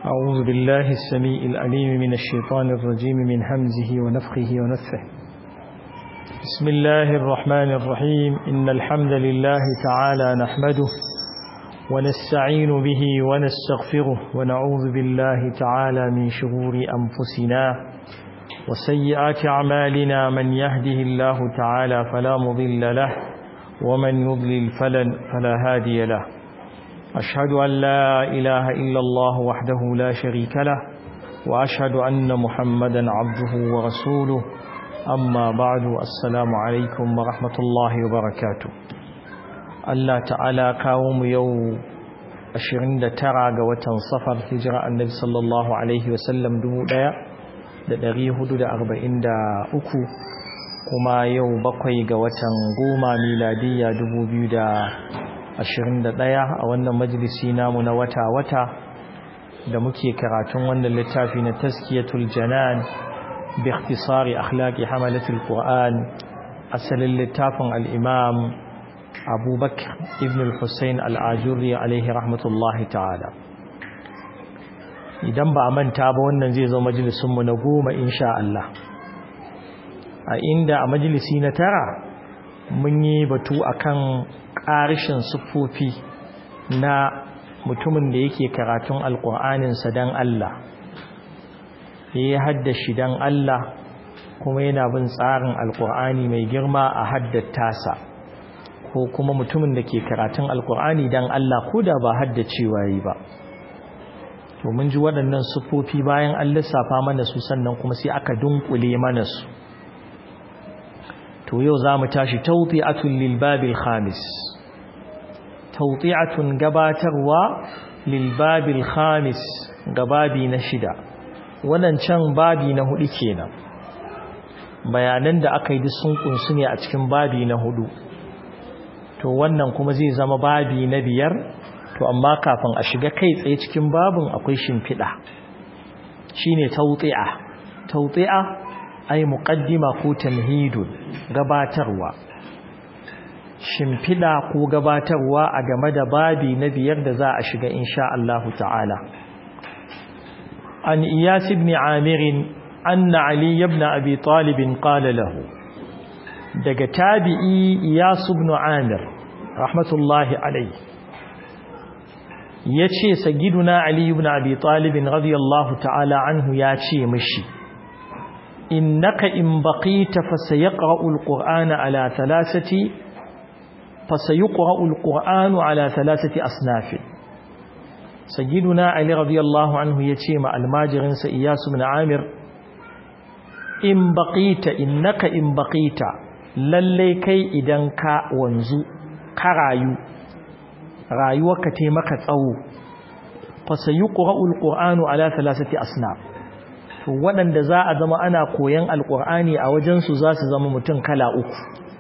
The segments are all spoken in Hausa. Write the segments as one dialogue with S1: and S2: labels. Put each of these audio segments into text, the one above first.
S1: أعوذ بالله السميع العليم من الشيطان الرجيم من همزه ونفخه ونفه بسم الله الرحمن الرحيم إن الحمد لله تعالى نحمده ونستعين به ونستغفره ونعوذ بالله تعالى من شرور أنفسنا وسيئات أعمالنا من يهده الله تعالى فلا مضل له ومن يضلل فلن فلا هادي له أشهد أن لا إله إلا الله وحده لا شريك له وأشهد أن محمدا عبده ورسوله أما بعد السلام عليكم ورحمة الله وبركاته الله تعالى قوم يوم أشرين ترى قوة صفر هجرة النبي صلى الله عليه وسلم دمو ديا da ɗari hudu da arba'in da uku kuma yau bakwai ga watan goma miladiyya dubu biyu da ashirin da ɗaya a wannan majalisi namu na wata-wata da muke karatun wannan littafi na taskiyatul janan bi ikhtisari akhlaqi hamalatul qur'an asalin littafin al-imam abubakar ibn al-husayn al-ajurri alaihi rahmatullahi ta'ala idan ba a manta ba wannan zai zo majalisunmu na goma insha Allah a inda a majalisi na tara mun yi batu akan ƙarishin siffofi na mutumin da yake karatun alƙur'aninsa don Allah ya yi haddashi don Allah kuma yana bin tsarin alƙur'ani mai girma a haddatasa ko kuma mutumin da ke karatun alƙur'ani don Allah ko da ba haddacewa yi ba to mun ji waɗannan siffofi bayan an lissafa mana su sannan kuma sai aka dunkule mana su to yau za mu tashi tawti'atun lil babil khamis tawti'atun gabatarwa lil babil khamis gababi na shida wannan can babi na hudu kenan bayanan da aka yi duk sun kunsu ne a cikin babi na hudu to wannan kuma zai zama babi na biyar to amma kafin a shiga kai tsaye cikin babin akwai shimfiɗa shine tawti'a tawti'a ai muqaddima ko tamhidun gabatarwa shimfiɗa ko gabatarwa a game da babi na biyar da za a shiga insha Allah ta'ala an iyas ibn amir anna ali ibn abi talib qala lahu daga tabi'i iyas ibn amir rahmatullahi alayhi ya ce sagiduna Ali ibn Abi Talib radiyallahu ta'ala anhu ya ce mishi innaka in baqita fasayaqra'u al-Qur'ana ala thalathati fasayaqra'u al-Qur'anu ala thalathati asnaf sagiduna Ali radiyallahu anhu ya ce ma almajirin sa Iyas ibn Amir in baqita innaka in baqita lalle kai idan ka wanzu ka rayu rayuwarka te maka tsawo fa sayuqra'u alqur'anu ala thalathati asnaf to wadanda za a zama ana koyan alqur'ani a wajen su za su zama mutum kala uku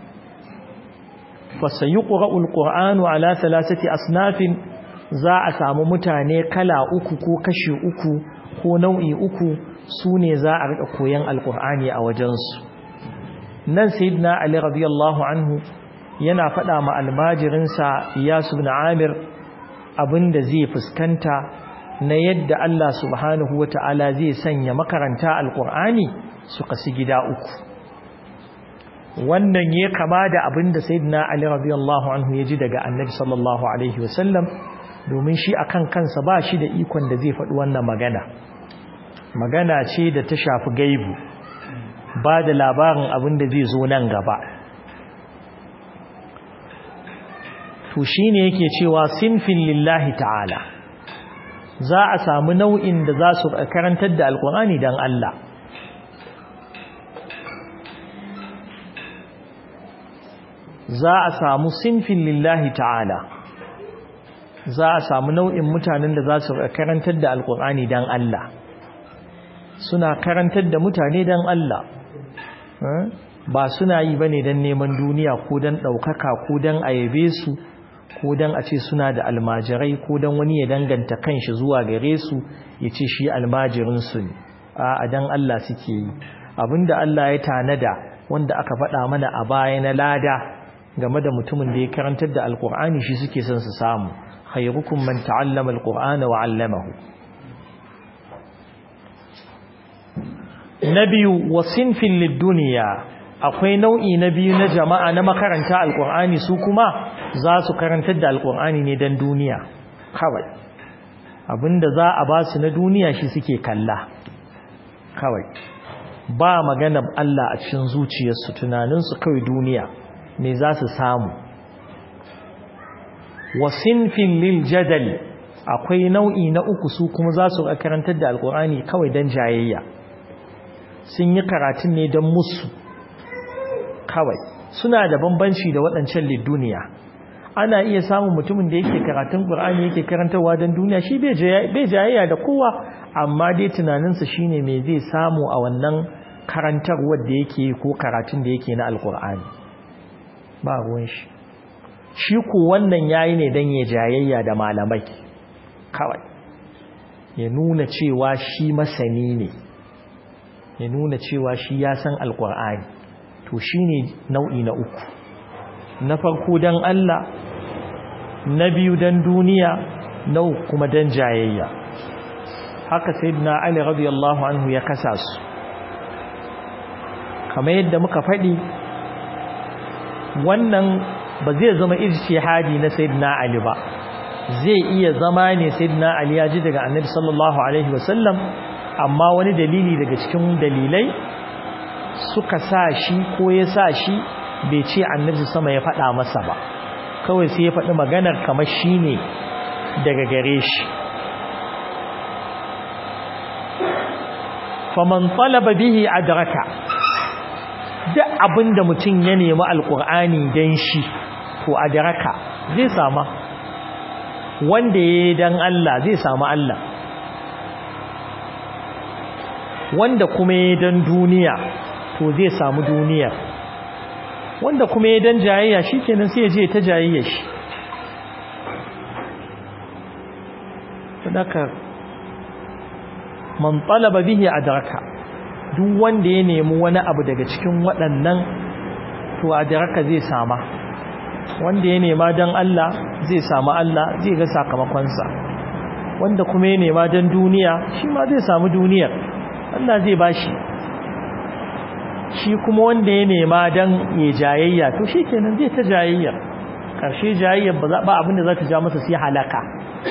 S1: fa sayuqra'u alqur'anu ala thalathati asnafin za a samu mutane kala uku ko kashi uku ko nau'i uku sune za a rika koyan alqur'ani a wajen su nan sayyidina ali radiyallahu anhu yana faɗa ma almajirinsa Iyasu bin Amir abinda zai fuskanta na yadda Allah subhanahu wata'ala zai sanya makaranta alkur'ani su kasu gida uku wannan ya kama da abinda sayyidina Ali radiyallahu anhu ya ji daga annabi sallallahu alaihi wasallam domin shi akan kansa ba shi da ikon da zai faɗi wannan magana magana ce da ta shafi gaibu ba da labarin abinda zai zo nan gaba to shine yake cewa sinfin lillahi ta'ala za a samu nau'in da za su karantar da alkur'ani dan Allah za a samu sinfin lillahi ta'ala za a samu nau'in mutanen da za su karantar da alkur'ani dan Allah suna karantar da mutane dan Allah ba suna yi bane dan neman duniya ko dan daukaka ko dan ayabe su ko dan a ce suna da almajirai ko dan wani ya danganta kanshi zuwa gare su ya ce shi almajirinsu ne a dan Allah suke yi abinda Allah ya tanada wanda aka faɗa mana a baya na lada game da mutumin da ya karantar da alkur'ani shi suke son su samu khairukum man ta'allama alqur'ana wa 'allamahu na biyu wasinfin lidduniya akwai nau'i na biyu na jama'a na makaranta alkur'ani su kuma za su karantar da alkur'ani ne don duniya kawai abinda za a ba su na duniya shi suke kalla kawai ba magana Allah a cikin zuciyarsu tunaninsu kawai duniya me za su samu wasinfin lil jadal akwai nau'i na uku su kuma za su karantar da alkur'ani kawai don jayayya sun yi karatun ne don musu kawai suna da bambanci da waɗancan lidduniya ana iya samun mutumin da yake karatun ƙur'ani yake karantarwa don duniya shi bai jayayya da kowa amma dai tunaninsa shine me zai samu a wannan karantarwar da yake ko karatun da yake na alƙur'ani ba ruwan shi shi ku wannan yayi ne don ya jayayya da malamai kawai ya nuna cewa shi masani ne ya nuna cewa shi ya san alkur'ani to shi ne nau'i na uku na farko don Allah na biyu don duniya na uku kuma don jayayya haka sai na Ali radiyallahu anhu ya kasa su kamar yadda muka faɗi wannan ba zai zama ijtihadi na sayyidina Ali ba zai iya zama ne sayyidina Ali ya ji daga annabi sallallahu alaihi wasallam amma wani dalili daga cikin dalilai suka sa shi ko ya sa shi bai ce annabi sama ya faɗa masa ba kawai sai ya faɗi maganar kamar shi ne daga gare shi faman talaba bihi adraka duk abinda mutum ya nemi alkur'ani dan shi to adraka zai sama wanda ya dan Allah zai samu Allah wanda kuma ya dan duniya to zai samu duniya wanda kuma ya dan jayayya shikenan sai ya je ta jayayya shi sadaka man talaba bihi adraka duk wanda ya nemi wani abu daga cikin waɗannan to adraka zai sama wanda ya nema dan Allah zai samu Allah zai ga sakamakonsa wanda kuma ya nema dan duniya shi ma zai samu duniyar Allah zai bashi shi kuma wanda ya nema dan ya jayayya to shikenan zai ta jayayya karshe jayayyar ba ba abinda za ta ja masa sai halaka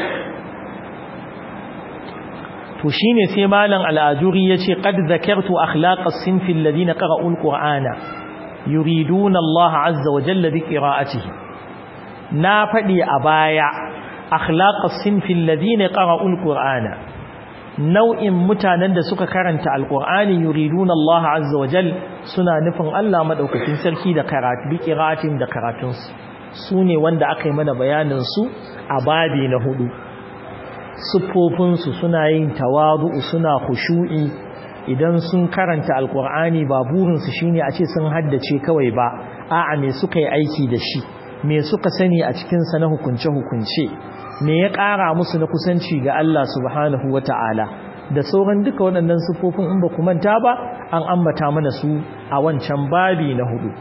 S1: to shine sai malam al-ajuri yace qad zakartu akhlaq as-sinf alladhina qara'u al-qur'ana yuriduna Allah azza wa jalla bi qira'atihi na fadi a baya akhlaq as-sinf alladhina qara'u al-qur'ana nau'in mutanen da suka karanta alkur'ani yuriduna Allah azza wa jal suna nufin Allah madaukakin sarki da karatu bi qira'atin da karatun su sune wanda aka yi mana bayanin su a babi na hudu sufofin su suna yin tawadu suna khushu'i idan sun karanta alkur'ani ba burin su shine a ce sun haddace kawai ba a'a me suka yi aiki da shi me suka sani a cikin sa na hukunce hukunce me ya ƙara musu na kusanci ga Allah subhanahu wa ta'ala da sauran duka waɗannan sufofin in ba ku manta ba an ambata mana su a wancan babi na hudu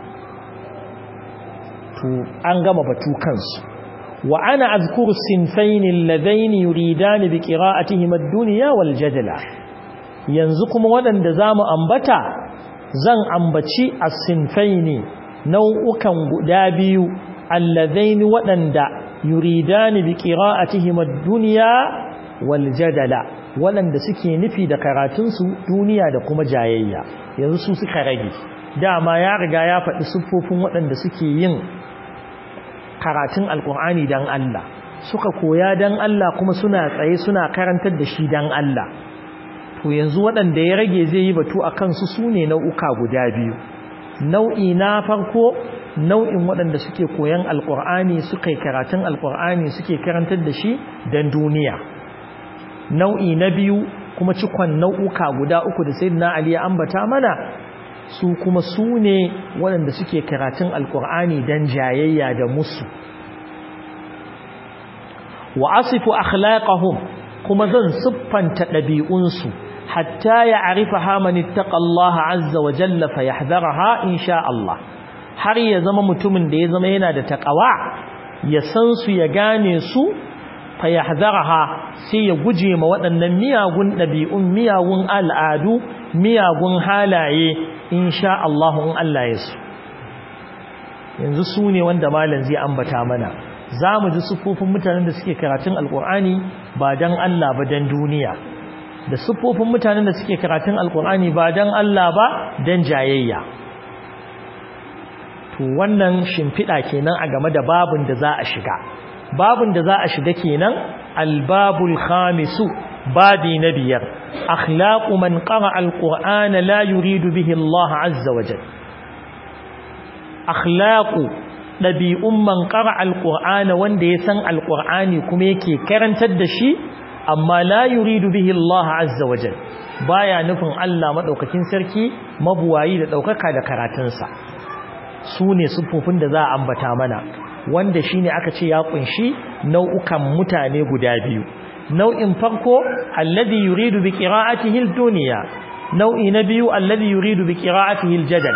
S1: to an gama batu kansu wa ana azkuru sinfaini alladaini yuridani bi qira'atihim ad-dunya wal jadala yanzu kuma waɗanda zamu ambata zan ambaci as-sinfaini nau'ukan guda biyu alladaini waɗanda yuridani bi qira'atihim ad-dunya wal jadala walanda suke nufi da karatun su duniya da kuma jayayya yanzu su suka rage dama ya riga ya faɗi siffofin waɗanda suke yin karatun alkur'ani dan Allah suka koya dan Allah kuma suna tsaye suna karantar da shi dan Allah to yanzu waɗanda ya rage zai yi batu akan su sune nau'uka guda biyu nau'i na farko nau'in waɗanda suke koyan alƙur'ani suka yi karatun alƙur'ani suke karantar da shi don duniya nau'i na biyu kuma cikon nau'uka guda uku da sayyidina ali ya ambata mana su kuma su ne waɗanda suke karatun alƙur'ani don jayayya da musu wa asifu akhlaqahum kuma zan siffanta ɗabi'unsu hatta ya arifa hamani taqallaha azza wa jalla fa yahdharaha insha Allah har ya zama mutumin da ya zama yana da taqawa ya san su ya gane su fa yahdharaha sai ya guje ma waɗannan miyagun ɗabi'un miyagun al'adu miyagun halaye insha Allah in Allah ya so yanzu su ne wanda malam zai ambata mana za mu ji siffofin mutanen da suke karatun alkur'ani ba don Allah ba don duniya da siffofin mutanen da suke karatun alkur'ani ba don Allah ba don jayayya to wannan shimfiɗa kenan a game da babin da za a shiga babin da za a shiga kenan albabul khamisu babi na biyar akhlaqu man qara alqur'ana la yuridu bihi Allah azza wa jalla akhlaqu dabi'un man qara alqur'ana wanda ya san alqur'ani kuma yake karantar da shi amma la yuridu bihi Allah azza wa jalla baya nufin Allah madaukakin sarki mabuwayi da daukaka da karatunsa su ne siffofin da za a ambata mana wanda shine aka ce ya kunshi nau'ukan mutane guda biyu nau'in farko alladhi yuridu bi qira'atihi ad-dunya nau'i na biyu alladhi yuridu bi qira'atihi al-jadal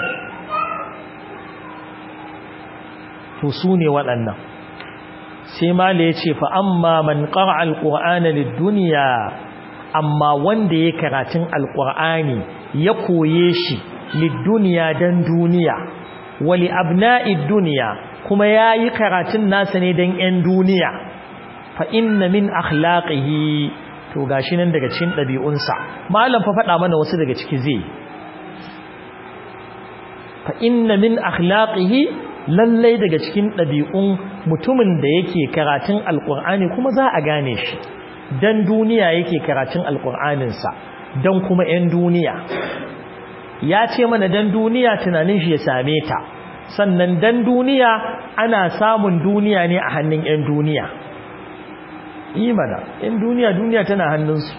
S1: to su ne waɗannan sai mala yace fa amma man qara'a al-qur'ana lid-dunya amma wanda ya karatun al-qur'ani ya koye shi lid-dunya dan duniya wali abna'id dunya kuma yayi karatun nasa ne dan ƴan duniya fa inna min akhlaqihi to gashi nan daga cikin dabi'unsa malam fa faɗa mana wasu daga ciki zai fa inna min akhlaqihi lallai daga cikin dabi'un mutumin da yake karatun alqur'ani kuma za a gane shi dan duniya yake karatun alqur'anin sa dan kuma ƴan duniya ya ce mana dan duniya tunanin shi ya same ta sannan dan duniya ana samun duniya ne a hannun 'yan duniya imana 'yan duniya duniya tana hannunsu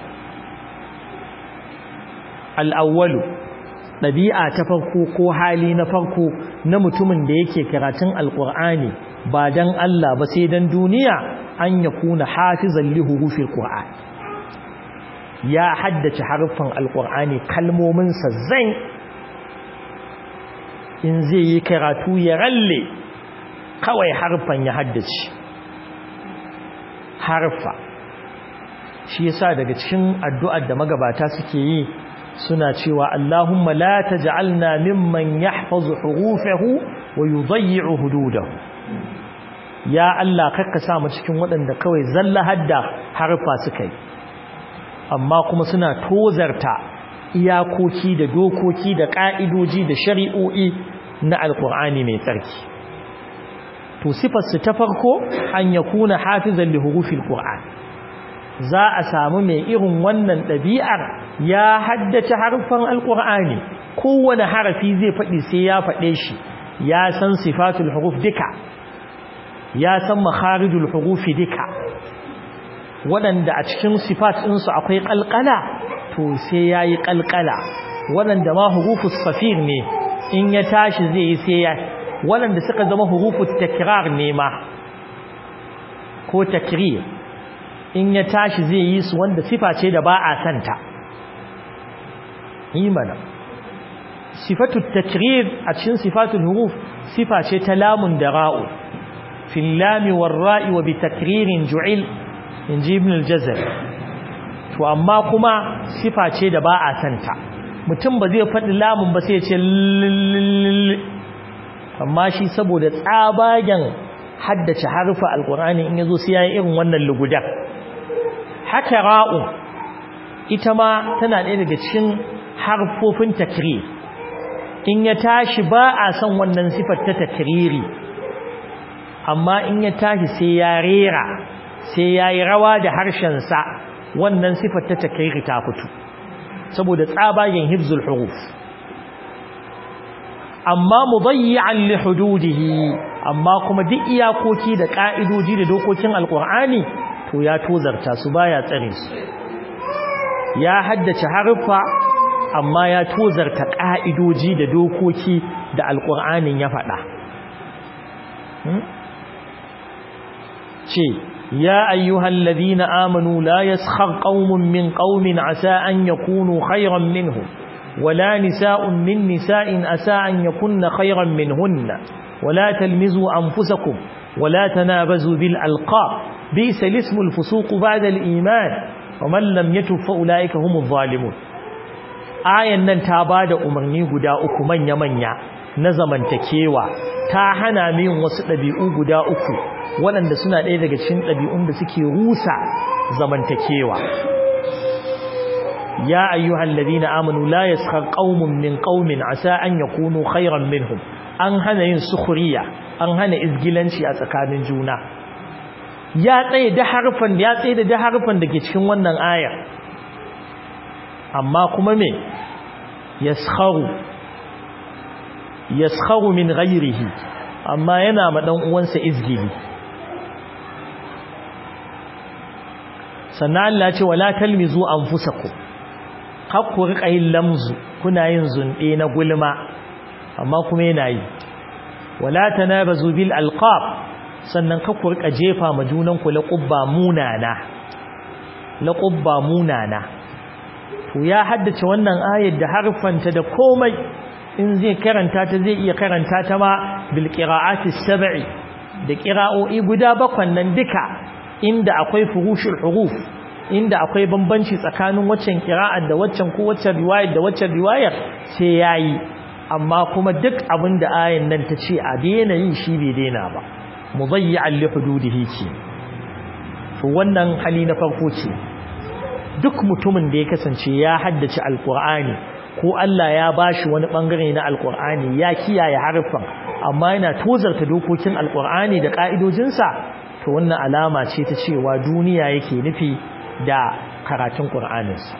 S1: al'awwalu ɗabi'a ta farko ko hali na farko na mutumin da yake karatun alƙur'ani ba dan Allah ba sai dan duniya an ya kuna hafizan lihurufin ƙur'ani ya haddace harfan alƙur'ani kalmominsa zai in zai yi karatu ya ralle kawai harfan ya haddace harfa shi yasa daga cikin addu'ar da magabata suke yi suna cewa Allahumma la taj'alna mimman yahfazu hurufahu wa yudayyi'u hududahu ya Allah kakka sa mu cikin waɗanda kawai zalla hadda harfa suka yi amma kuma suna tozarta iyakoki da dokoki da ƙa'idoji da shari'o'i na alƙur'ani mai tsarki to sifarsu ta farko an ya kuna hafizan li hurufil qur'an za a samu mai irin wannan ɗabi'ar ya haddace harfan alƙur'ani kowane harafi zai faɗi sai ya faɗe shi ya san sifatul huruf duka ya san makharijul hurufi duka waɗanda a cikin sifat ɗinsu akwai ƙalƙala to sai ya yi ƙalƙala waɗanda ma hurufus safir ne in ya tashi zai yi sai ya waɗanda suka zama hurufus takrar ne ma ko takrir in ya tashi zai yi su wanda sifa ce da ba a santa imana sifatu takrir a cikin sifatul huruf sifa ce ta lamun da ra'u fil lami war ra'i wa bi takririn ju'il in ji ibn al-jazar to amma kuma sifa ce da ba a santa mutum ba zai faɗi lamun ba sai ya ce amma shi saboda tsabagen haddace harfa alkur'ani in yazo sai yayi irin wannan lugudan haka ra'u ita ma tana ɗaya daga cikin harfofin takrir in ya tashi ba a son wannan sifar ta takriri amma in ya tashi sai ya rera sai ya yi rawa da harshensa wannan sifar ta takriri ta fito saboda tsabagen hibzul huruf amma mudayyi'an li hududihi amma kuma duk iyakoki da ka'idoji da dokokin alqur'ani to ya tozarta su baya tsare su ya haddace harfa amma ya tozarta ka'idoji da dokoki da alqur'anin ya faɗa ce يا أيها الذين آمنوا لا يسخر قوم من قوم عسى أن يكونوا خيرا منهم ولا نساء من نساء أسى أن يكن خيرا منهن ولا تلمزوا أنفسكم ولا تنابزوا بالألقاب بئس الاسم الفسوق بعد الإيمان ومن لم يتب فأولئك هم الظالمون ayan nan ta bada umarni guda uku manya-manya na zamantakewa ta hana min wasu ɗabi'u guda uku waɗanda suna ɗaya daga cikin ɗabi'un da suke rusa zamantakewa ya ayyuhal ladina amanu la yaskhar qaumun min qaumin asa an yakunu khayran minhum an hana yin sukhriya an hana izgilanci a tsakanin juna ya tsaye da harfan ya tsaye da harfan dake cikin wannan aya amma kuma me yaskharu yaskharu min ghayrihi amma yana ma dan uwansa izgili sannan Allah ce wala talmizu anfusakum hakku rika yin lamzu kuna yin zunde na gulma amma kuma yana yi wala tanabazu bil alqab sannan kakku rika jefa ma junan ku laqabba munana laqabba munana to ya haddace wannan ayar da harfanta da komai in zai karanta ta zai iya karanta ta ma bil qira'ati sab'i da qira'o'i guda bakwan nan duka inda akwai furushul huruf inda akwai bambanci tsakanin waccan qira'ar da waccan ko waccan riwayar da waccan riwayar sai yayi amma kuma duk abin da ayan nan ta ce a daina yin shi bai daina ba mudayyi'an li hududihi ce to wannan hali na farko ce duk mutumin da ya kasance ya haddace alqur'ani ko Allah ya bashi wani bangare na alqur'ani ya kiyaye harfan amma yana tozarta dokokin alqur'ani da ka'idojinsa to wannan alama ce ta cewa duniya yake nufi da karatun qur'aninsa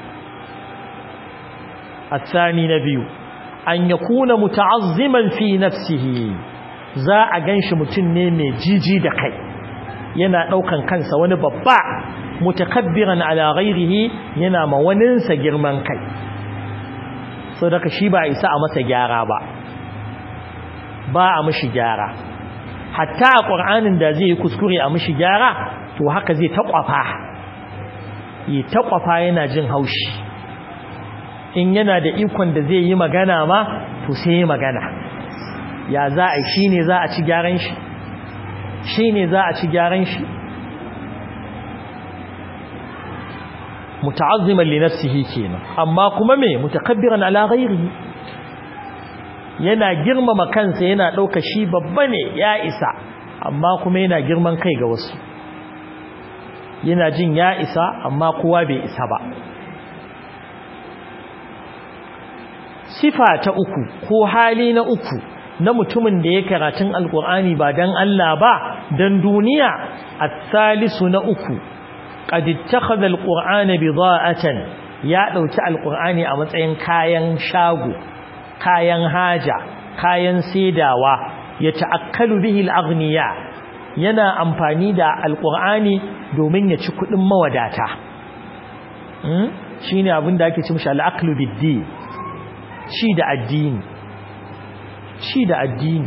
S1: الثاني نبي an yakuna muta'azziman fi nafsihi za a ganshi mutum ne mai jiji da kai yana daukan kansa wani babba mutakabbiran ala ghairihi yana ma waninsa girman kai so daga shi ba isa a masa gyara ba ba a mishi gyara hatta a qur'anin da zai yi kuskure a mishi gyara to haka zai taƙwafa yi taƙwafa yana jin haushi in yana da ikon da zai yi magana ma to sai yi magana ya za a shi ne za a ci gyaran shi shi ne za a ci gyaran shi muta'azziman li nafsihi kenan amma kuma me mutakabbiran ala ghairihi yana girmama kansa yana dauka shi babba ne ya isa amma kuma yana girman kai ga wasu yana jin ya isa amma kowa bai isa ba sifa ta uku ko hali na uku na mutumin da ya karatun alkur'ani ba dan Allah ba dan duniya at-salisu na uku qad ittakhadha alqur'ana bida'atan ya dauki alkur'ani a matsayin kayan shago kayan haja kayan saidawa ya ta'akkalu bihi al-aghniya yana amfani da alkur'ani domin ya ci kudin mawadata shine abin da ake ce mishi al-aqlu bid-din ci da addini ci da addini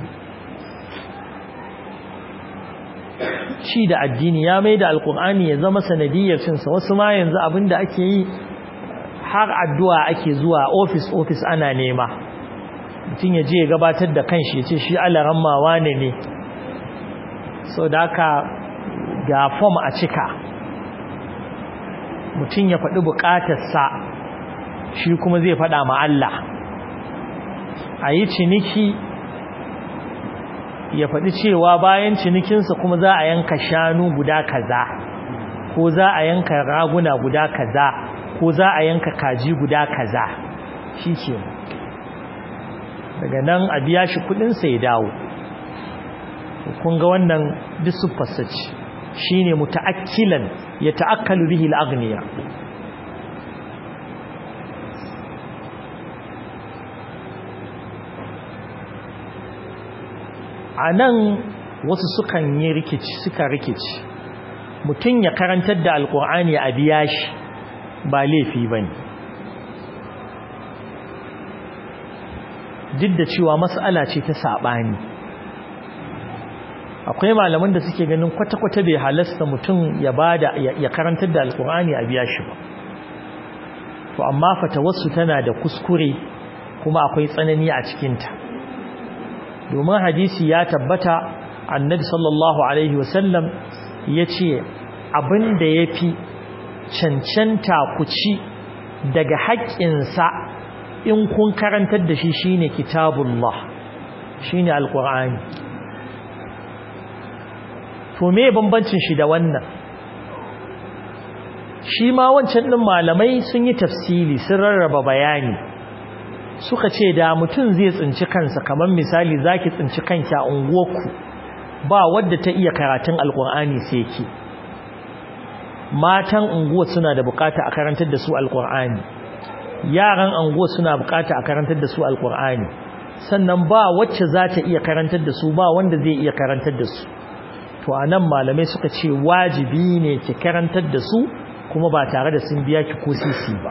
S1: ci da addini ya mai da alkur'ani ya zama sanadiyar cinsa wasu ma yanzu abinda ake yi har addu'a ake zuwa ofis ofis ana nema mutum ya je ya gabatar da kanshi ya ce shi alaran mawa ne ne so da haka ga fom a cika mutum ya faɗi buƙatarsa shi kuma zai faɗa ma Allah a yi ciniki ya faɗi cewa bayan cinikinsa kuma za a yanka shanu guda kaza ko za a yanka raguna guda kaza ko za a yanka kaji guda kaza shi ke daga nan a biya shi kudinsa ya dawo kun ga wannan disu fasaci shi ne muta'akkilan ya ta'akkalu bihi al'agniya a nan wasu sukan yi rikici suka rikici mutum ya karantar da alkur'ani a biya shi ba laifi ba ne duk da cewa matsala ce ta saɓani akwai malaman da suke ganin kwata-kwata bai halasta mutum ya bada ya karantar da alkur'ani a biya shi ba to amma fatawarsu tana da kuskure kuma akwai tsanani a cikinta domin hadisi ya tabbata annabi sallallahu alaihi wasallam ya ce abinda ya fi cancanta ku ci daga haƙƙinsa in kun karantar da shi shine kitabullah shine alqur'ani to me bambancin shi da wannan shi ma wancan din malamai sun yi tafsili sun rarraba bayani suka ce da mutum zai tsinci kansa kamar misali zaki tsinci kanki a unguwarku ba wadda ta iya karatun alqur'ani sai ki matan unguwa suna da bukata a karantar da su alqur'ani yaran unguwa suna bukata a karantar da su alqur'ani sannan ba wacce za ta iya karantar da su ba wanda zai iya karantar da su to anan malamai suka ce wajibi ne ki karantar da su kuma ba tare da sun biya ki ko sisi ba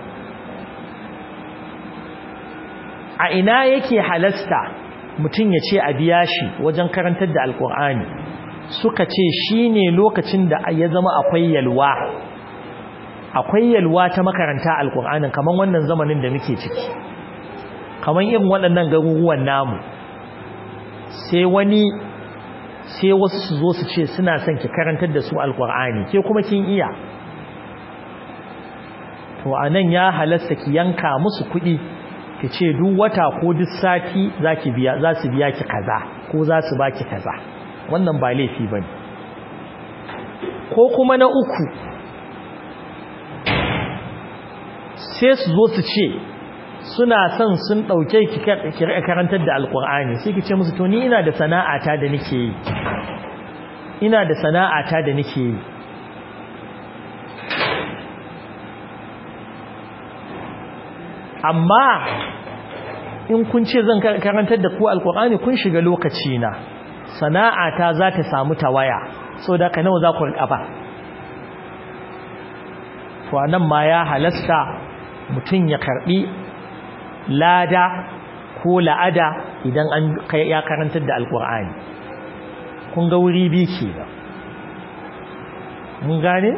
S1: a ina yake halasta mutum ya ce a biya shi wajen karantar da alkur'ani suka ce shine lokacin da ya zama akwai yalwa akwai yalwa ta makaranta alkur'anin kamar wannan zamanin da muke ciki kamar irin waɗannan garuruwan namu sai wani sai wasu su zo su ce suna son ki karantar da su alkur'ani ke kuma kin iya to anan ya halasta ki yanka musu kuɗi ki ce duk wata ko duk sati zaki biya za su biya ki kaza ko za su baki kaza wannan ba laifi bane ko kuma na uku sai su zo su ce suna son sun dauke ki karantar da alkur'ani sai ki ce musu to ni ina da sana'ata da nake yi ina da sana'ata da nake yi amma in kun ce zan karantar da ku alkur'ani kun shiga lokaci na sana'ata za ta samu tawaya so da ka nawa za ku rika ba to anan ma ya halasta mutum ya karbi lada ko la'ada idan an ya karantar da alkur'ani kun ga wuri bi ke ba mun gane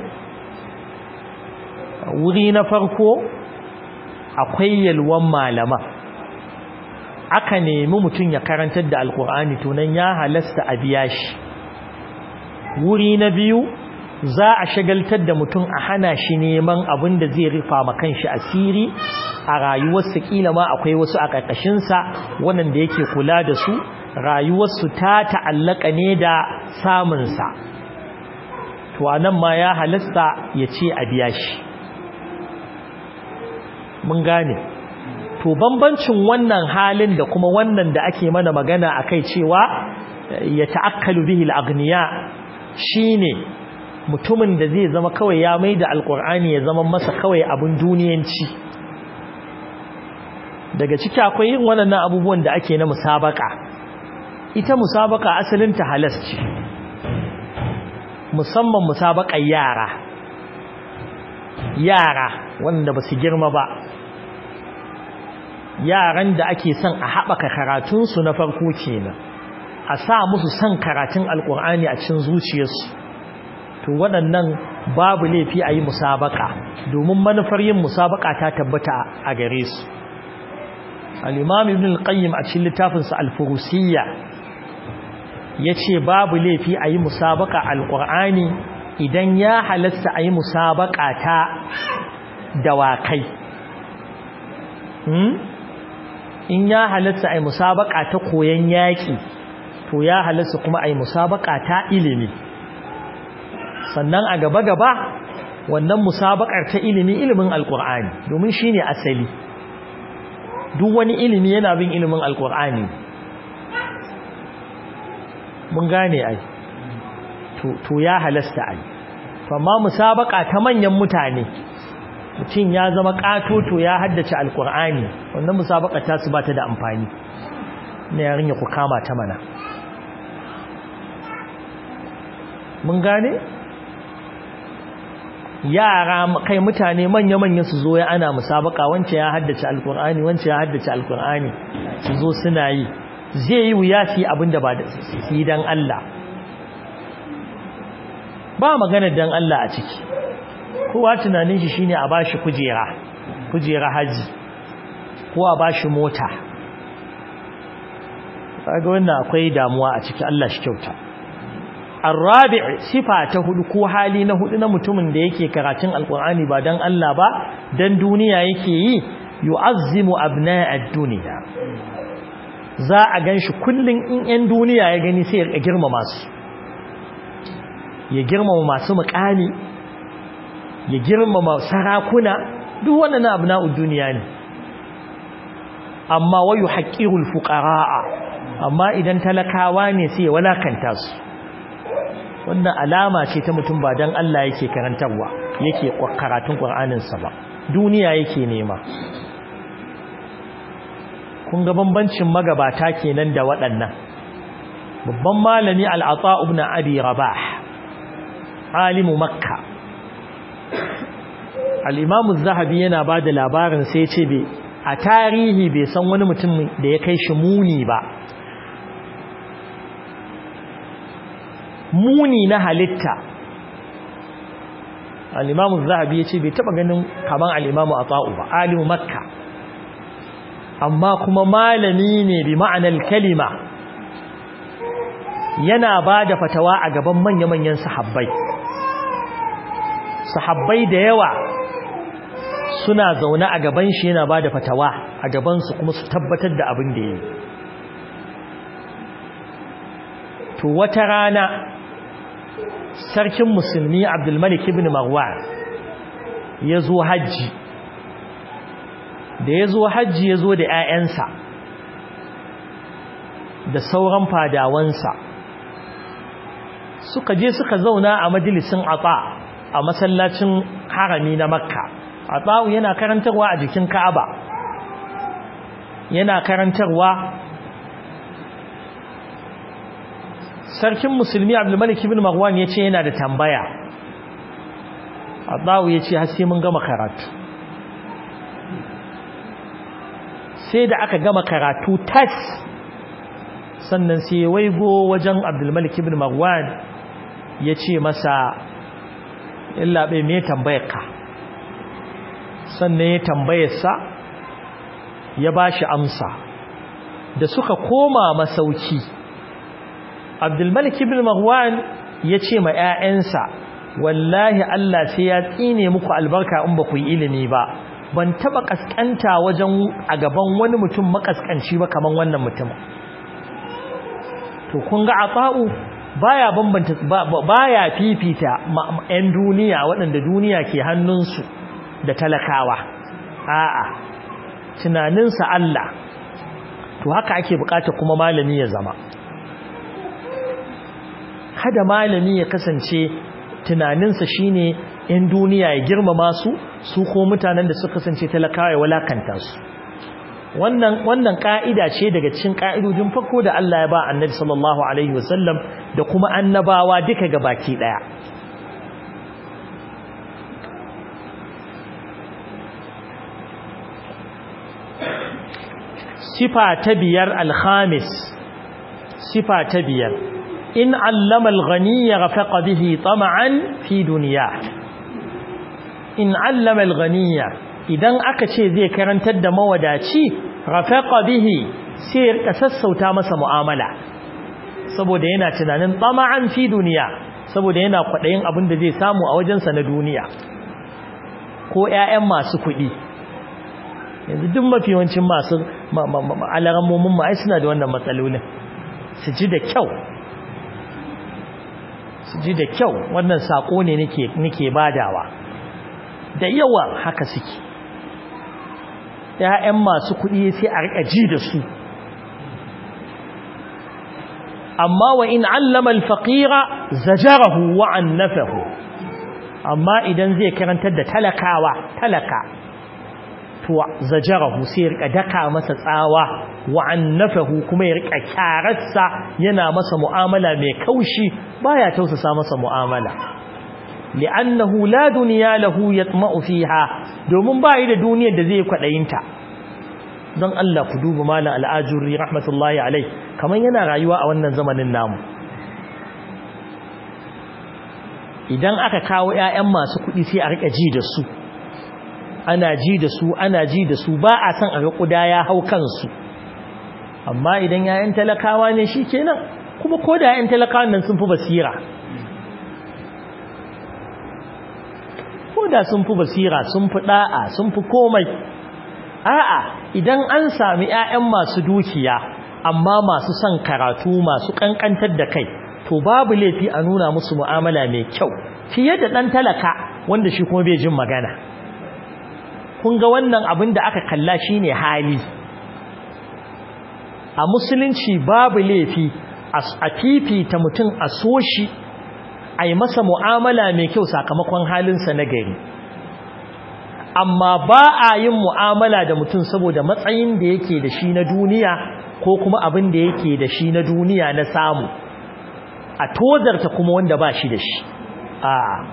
S1: wuri na farko akwai yalwan malama aka nemi mutum ya karantar da alkur'ani to nan ya halasta a biya shi wuri na biyu za a shagaltar da mutum a hana shi neman abin da zai rufa ma kanshi asiri a rayuwarsa kila ma akwai wasu a ƙarƙashinsa wannan da yake kula da su rayuwarsu ta ta'allaka ne da samunsa to anan ma ya halasta ya ce a biya shi mun gane to bambancin wannan halin da kuma wannan da ake mana magana akai cewa ya ta'akkalu bihi al-aghniya shine mutumin da zai zama kawai ya maida alqur'ani ya zama masa kawai abun duniyanci daga ciki akwai yin wannan abubuwan da ake na musabaka ita musabaka asalin ta halas ce musamman musabakar yara yara wanda ba su girma ba yaran da ake son a haɓaka karatunsu na farko kenan a sa musu son karatun alƙur'ani a cikin zuciyarsu to waɗannan babu laifi a yi musabaka domin manufar yin musabaka ta tabbata a gare su al-imam ibn al-qayyim a cikin littafinsa al-furusiyya yace babu laifi a yi musabaka alƙur'ani idan ya halasta a yi musabaka ta dawakai in ya halatta ai musabaka ta koyan yaki to ya halatta kuma ai musabaka ta ilimi sannan a gaba gaba wannan musabakar ta ilimi ilimin alkur'ani domin shine asali duk wani ilimi yana bin ilimin alkur'ani mun gane ai to to ya halasta ai amma musabaka ta manyan mutane mutum ya zama katoto ya haddace alkur'ani wannan musabaka ta su bata da amfani ne yarin ya ku kama ta mana mun gane yara kai mutane manya-manya su zo ya ana musabaka wance ya haddace alkur'ani wance ya haddace alkur'ani su zo suna yi zai yi wuya su yi abin da ba da su yi don Allah ba magana don Allah a ciki kowa tunanin shi shine a bashi kujera kujera haji ko a bashi mota kaga wannan akwai damuwa a ciki Allah shi kyauta arabi' sifa ta hudu ko hali na hudu na mutumin da yake karatun alqur'ani ba dan Allah ba dan duniya yake yi yu'azzimu abna'ad dunya za a ganshi kullun in 'yan duniya ya gani sai ya girmama su ya girmama masu mukami ya girmama sarakuna duk wannan abna'ud dunya ne amma wayu haqqirul fuqaraa amma idan talakawa ne sai ya walakanta su wannan alama ce ta mutum ba dan Allah yake karantarwa yake karatun Qur'anin sa ba duniya yake nema kun ga bambancin magabata kenan da waɗannan babban malami al-Ata ibn Abi Rabah alimu Makka al-Imam az-Zahabi yana bada labarin sai ya ce bai a tarihi bai san wani mutum da ya kai shi muni ba muni na halitta al'imamu zahabi ya ce bai taba ganin kaman al'imamu a ta'u ba alimu makka amma kuma malami ne bi ma'anar kalima yana ba da fatawa a gaban manya-manyan sahabbai sahabbai da yawa suna zaune a gaban shi yana ba da fatawa a gabansu kuma su tabbatar da abin da ya yi to wata rana sarkin musulmi abdulmalik ibn marwan ya zo hajji da ya zo hajji ya zo da 'ya'yansa da sauran fadawansa suka je suka zauna a majalisin ata a masallacin harami na makka ata'u yana karantarwa a jikin ka'aba yana karantarwa sarkin musulmi abdulmalik ibn marwan ya ce yana da tambaya ata'u ya ce har sai mun gama karatu sai da aka gama karatu tas sannan sai waigo wajen abdulmalik ibn marwan ya ce masa illa bai me tambayar ka sannan ya tambayarsa ya ba shi amsa da suka koma masauki abdulmalik ibn marwan ya ce ma 'ya'yansa wallahi Allah sai ya tsine muku albarka in ba ku yi ilimi ba ban taba kaskanta wajen a gaban wani mutum makaskanci ba kaman wannan mutum to kun ga ata'u baya bambanta baya fifita 'yan duniya waɗanda duniya ke hannunsu da talakawa a'a tunaninsa Allah to haka ake bukata kuma malami ya zama kada malami ya kasance tunaninsa shine in duniya ya girmama su su ko mutanen da suka kasance talakawa ya walakanta su wannan wannan ka'ida ce daga cikin ka'idojin farko da Allah ya ba Annabi sallallahu alaihi wasallam da kuma annabawa duka gabaki daya sifa ta biyar alhamis sifa ta biyar in allama alghaniya rafaqa bihi tama'an fi duniya in allama alghaniya idan aka ce zai karantar da mawadaci rafaqa bihi sai ya sassauta masa mu'amala saboda yana tunanin tama'an fi duniya saboda yana kwadayin abin da zai samu a wajensa na duniya ko ƴaƴan masu kuɗi yanzu duk mafi yawancin masu alarammomin ma ai suna da wannan matsalolin su ji da kyau su ji da kyau wannan sako ne nake nake badawa da yawa haka suke ƴaƴan masu kuɗi sai a rika ji da su amma wa in allama al-faqira zajarahu wa annafahu amma idan zai karantar da talakawa talaka to zajarahu sai ya rika daka masa tsawa wa annafahu kuma ya rika kyararsa yana masa mu'amala mai kaushi baya tausasa masa mu'amala li'annahu la dunya lahu yatma'u fiha domin bai da duniyar da zai kwadayinta don Allah ku duba malam al'ajuri rahmatullahi alai kaman yana rayuwa a wannan zamanin namu idan aka kawo ƴaƴan masu kuɗi sai a rika ji da su ana ji da su ana ji da su ba a san a ga kuda ya hau kansu amma idan yayan talakawa ne shikenan kuma ko da yayan talakawan nan sun fi basira ko da sun fi basira sun fi da'a sun fi komai a'a idan an sami ƴaƴan masu dukiya amma masu son karatu masu kankantar da kai to babu laifi a nuna musu mu'amala mai kyau fiye da dan talaka wanda shi kuma bai jin magana kun ga wannan abin da aka kalla shine hali a musulunci babu laifi a fifita mutum a so shi a yi masa mu'amala mai kyau sakamakon halinsa na gari amma ba a yin mu'amala da mutum saboda matsayin da yake da shi na duniya ko kuma abin da yake da shi na duniya na samu a tozarta kuma wanda ba shi da shi a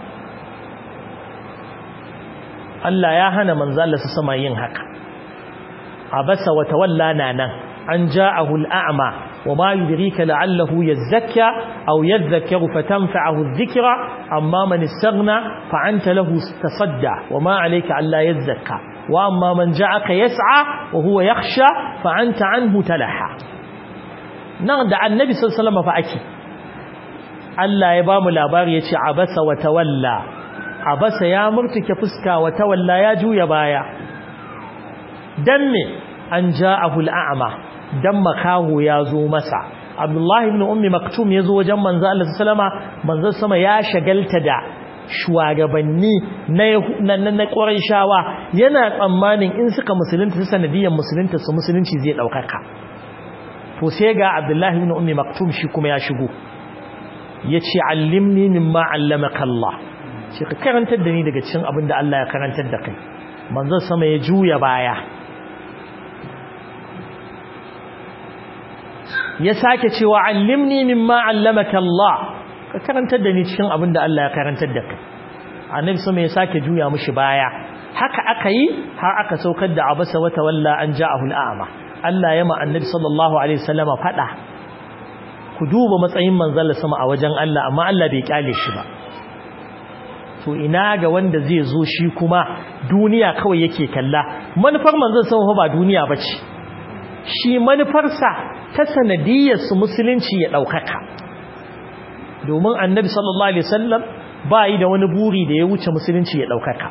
S1: Allah ya hana manzala su sama yin haka abasa wa tawalla nan an ja'ahu al'ama wa ma yudrika la'allahu yazakka aw yadhakkaru fatanfa'ahu adh-dhikra amma man istaghna fa anta lahu tasadda wa ma 'alayka alla yazakka wa amma man ja'aka yas'a wa huwa yakhsha fa anta 'anhu talaha nan da annabi sallallahu alaihi wasallam fa ake Allah ya bamu labari yace abasa wa tawalla abasa ya murtuke fuska wa tawalla ya juya baya dan me an ja'ahu al'ama dan makaho ya zo masa Abdullahi ibn Ummi Maktum ya zo wajen manzo Allah sallama manzo sama ya shagalta da shugabanni na na na shawa yana tsammanin in suka musulunta su sanadiyan musulunta su musulunci zai daukaka to sai ga Abdullahi ibn Ummi Maktum shi kuma ya shigo yace allimni mimma allamaka Allah shi ka karantar da ni daga cikin abin da Allah ya karantar da kai manzo sama ya juya baya ya sake cewa allimni mimma allamaka Allah ka karantar da ni cikin abin da Allah ya karantar da kai annabi sama ya sake juya mushi baya haka aka yi har aka saukar da abasa wata walla an ja'ahu al'ama Allah ya ma annabi sallallahu alaihi wasallama fada ku duba matsayin manzon sama a wajen Allah amma Allah bai kyale shi ba to ina ga wanda zai zo shi kuma duniya kawai yake kalla manufar manzon sama ba duniya bace shi manufarsa ta sanadiyar su musulunci ya daukaka domin annabi sallallahu alaihi wasallam ba yi da wani buri da ya wuce musulunci ya daukaka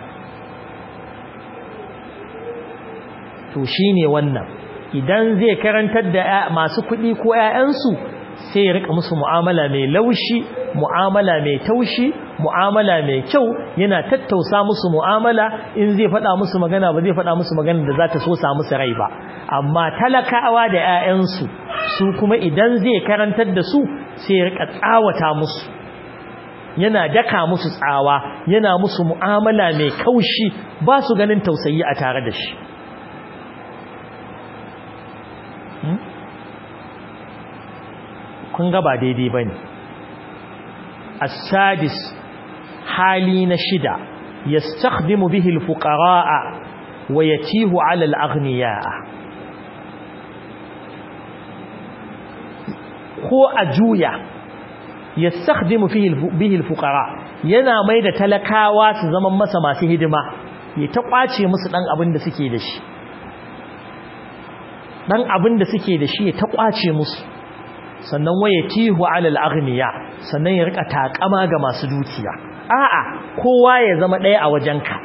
S1: to shine wannan idan zai karantar da masu kuɗi ko ƴaƴansu sai ya rika musu mu'amala mai laushi mu'amala mai taushi mu'amala mai kyau yana tattausa musu mu'amala in zai faɗa musu magana ba zai faɗa musu magana da za ta so sa musu rai ba amma talakawa da 'ya'yansu su kuma idan zai karantar da su sai ya rika tsawata musu yana daka musu tsawa yana musu mu'amala mai kaushi ba su ganin tausayi a tare da shi kun ga ba daidai ba ne السادس حالي نشدا يستخدم به الفقراء ويتيه على الأغنياء هو أجويا يستخدم فيه به الفقراء yana mai da talakawa su zaman masa masu hidima ya ta kwace musu dan abin da suke da shi dan abin da suke da shi ya ta kwace musu sannan waye tihu alal aghniya sannan ya rika takama ga masu dukiya a'a kowa ya zama ɗaya a wajenka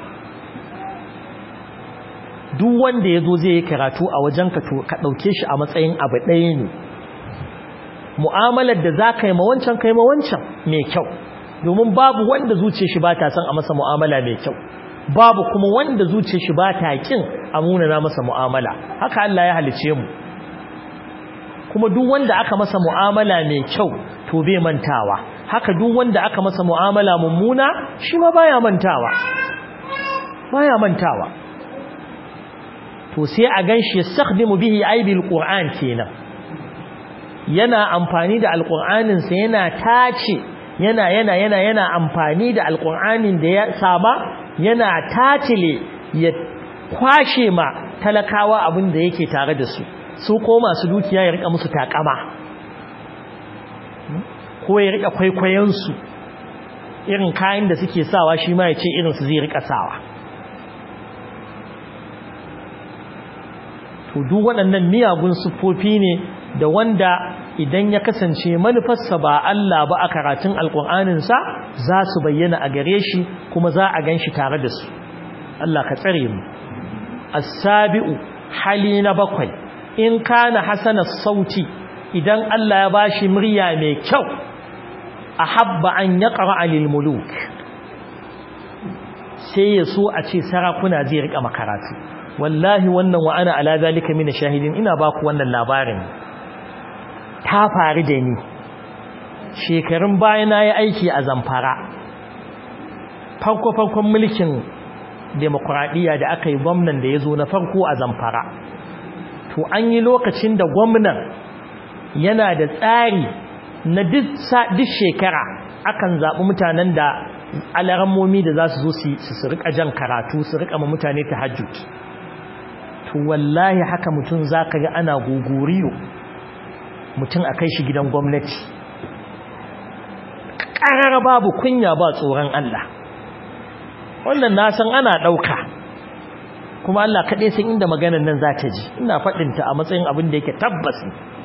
S1: duk wanda yazo zai yi karatu a wajenka to ka dauke shi a matsayin abu ɗaya ne mu'amalar da zaka yi ma wancan kai ma wancan mai kyau domin babu wanda zuciyar shi ba ta son a masa mu'amala mai kyau babu kuma wanda zuciyar shi ba ta kin a munana masa mu'amala haka Allah ya halice mu kuma duk wanda aka masa mu'amala mai kyau to bai mantawa haka duk wanda aka masa mu'amala mummuna shi ma baya mantawa baya mantawa to sai a ganshi yastakhdimu bihi aibil qur'an kenan yana amfani da alqur'anin sa yana tace yana yana yana yana amfani da alqur'anin da ya saba yana tatile ya kwashe ma talakawa abin da yake tare da su su ko masu dukiya ya rika musu takama ko ya rika kwaikwayensu irin kayan da suke sawa shi ma ya ce irinsu zai rika sawa to duk waɗannan miyagun siffofi ne da wanda idan ya kasance manufarsa ba Allah ba a karatun alƙur'aninsa za su bayyana a gare shi kuma za a gan shi tare da su Allah ka tsare mu as-sabi'u hali na bakwai in kana hasana sauti idan Allah ya bashi murya mai kyau ahabba an yaqra lil muluk sai ya so a ce sarakuna zai rika makaratu wallahi wannan wa ana ala zalika min shahidin ina baku wannan labarin ta faru da ni shekarun bayan na yi aiki a zamfara farko-farkon mulkin demokuraɗiyya da aka yi gwamnan da ya zo na farko a zamfara to an yi lokacin da gwamnan yana da tsari na duk shekara akan zaɓi mutanen da alarammomi da za su zo su rika jan karatu su rika ma mutane ta hajjut to wallahi haka mutum za ka ga ana gogoriyo mutum a kai shi gidan gwamnati ƙarar babu kunya ba tsoron Allah wannan na san ana ɗauka kuma Allah kaɗai san inda maganar nan za ta ji ina faɗinta a matsayin abin da yake tabbas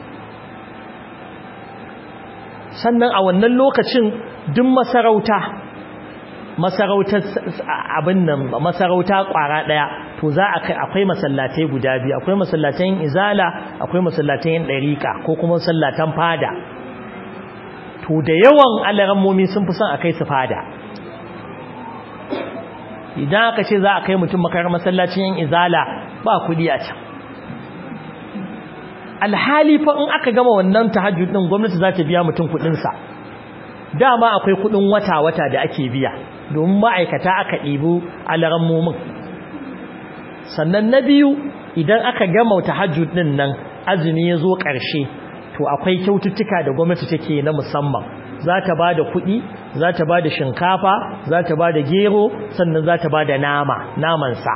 S1: sannan a wannan lokacin duk masarauta masarautar abin nan masarauta ƙwara ɗaya to za a kai akwai masallatai guda biyu akwai masallatan izala akwai masallatan ɗariƙa ko kuma masallatan fada to da yawan alarammomi sun fi son a kai su fada idan aka ce za a kai mutum makarar masallacin yin izala ba kudi a can alhali fa in aka gama wannan tahajjud din gwamnati za ta biya mutum kudinsa dama akwai kudin wata-wata da ake biya domin ma'aikata aka ɗibu alarammomin sannan na biyu idan aka gama tahajjud din nan azumi ya zo ƙarshe to akwai kyaututtuka da gwamnati take na musamman za ta ba da kuɗi za ta ba da shinkafa za ta ba da gero sannan za ta ba da nama namansa